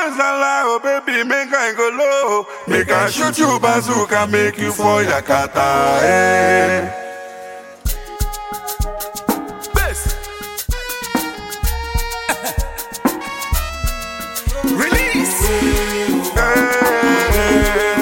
Obezala, oh baby, make I go low. Make I shoot you bazooka, make you for Yakata. Eh. Bass. Release. Eh.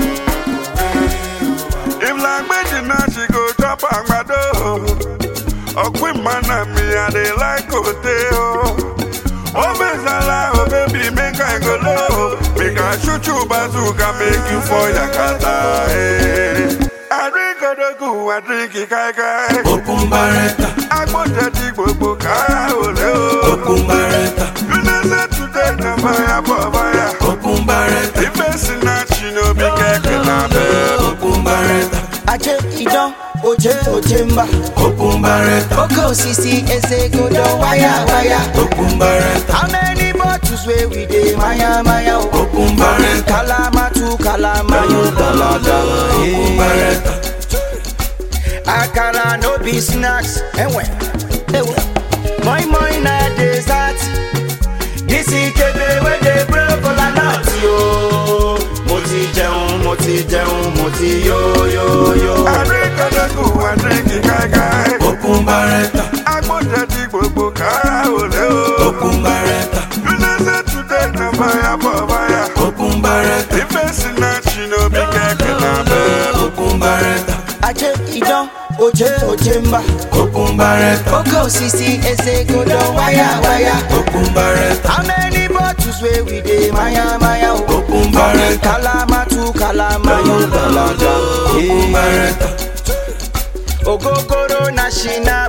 If like Medina, she go drop agbado. Ọ̀pìn mana mi, I dey like Oteo. Obezala, oh baby, make I go low. Make I shoot you bazooka, make you for Yakata. Eh. I drink Odogu, I drink Ikaikai. Open barretta. Agbọ́njẹ ti gbogbo kára òlé o. Open barretta. United today na fire for fire. Open barretta. Ife sinach no be kẹ̀kẹ́ lábẹ́. Open barretta. Aje idan oje oje mba Open barretta. Oke osisi eze godo waya waya Open barretta. How many bottles wey we dey maya maya o Open barretta. Kalama tu kalama yo dalada Open barretta. Akara no be snacks Ewe Ewe Moi moi na dessert This ikebe wey dey blow kola nut yo Mo ti jẹun mo ti jẹun mo ti yo yo yo Adékọ̀dẹ́kù àdékì káíkáí. Open barretta. Agbọ́njẹ ti gbogbo kára òlé o. Open barretta. United today na fire for fire. Open barretta. Ife sinach no be kẹ̀kẹ́ lábẹ́. Open barretta. Aje idan oje oje mba Open barretta. Oke osisi eze godo waya waya Open barretta. How many bottles wey we dey maya maya o Open barretta. Kalama tu kalama yo dalada Open barretta. Ogogoro na shinap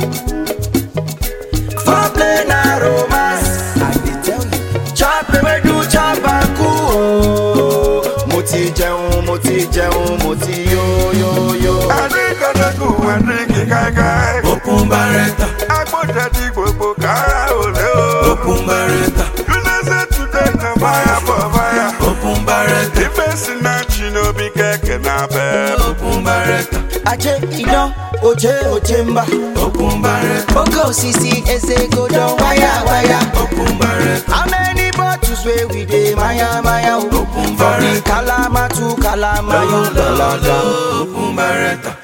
Foreplay na romance I dey tell you Chop ewedu chop aku o Mo ti jẹun mo ti jẹun mo ti yo yo yo Adékọ̀dẹ́kù àdékì káíkáí. Open barretta. Agbọ́njẹ ti gbogbo kára òlé o. Open barretta. United today na fire for fire. Open barretta. Ife sinach no be kẹ̀kẹ́ lábẹ́. Open barretta. Aje idan oje oje mba Open barretta. Oke osisi eze godo waya waya Open barretta. How many bottles wey we dey maya maya o Open barretta. Kalama tu kalama yo dalada Open barretta.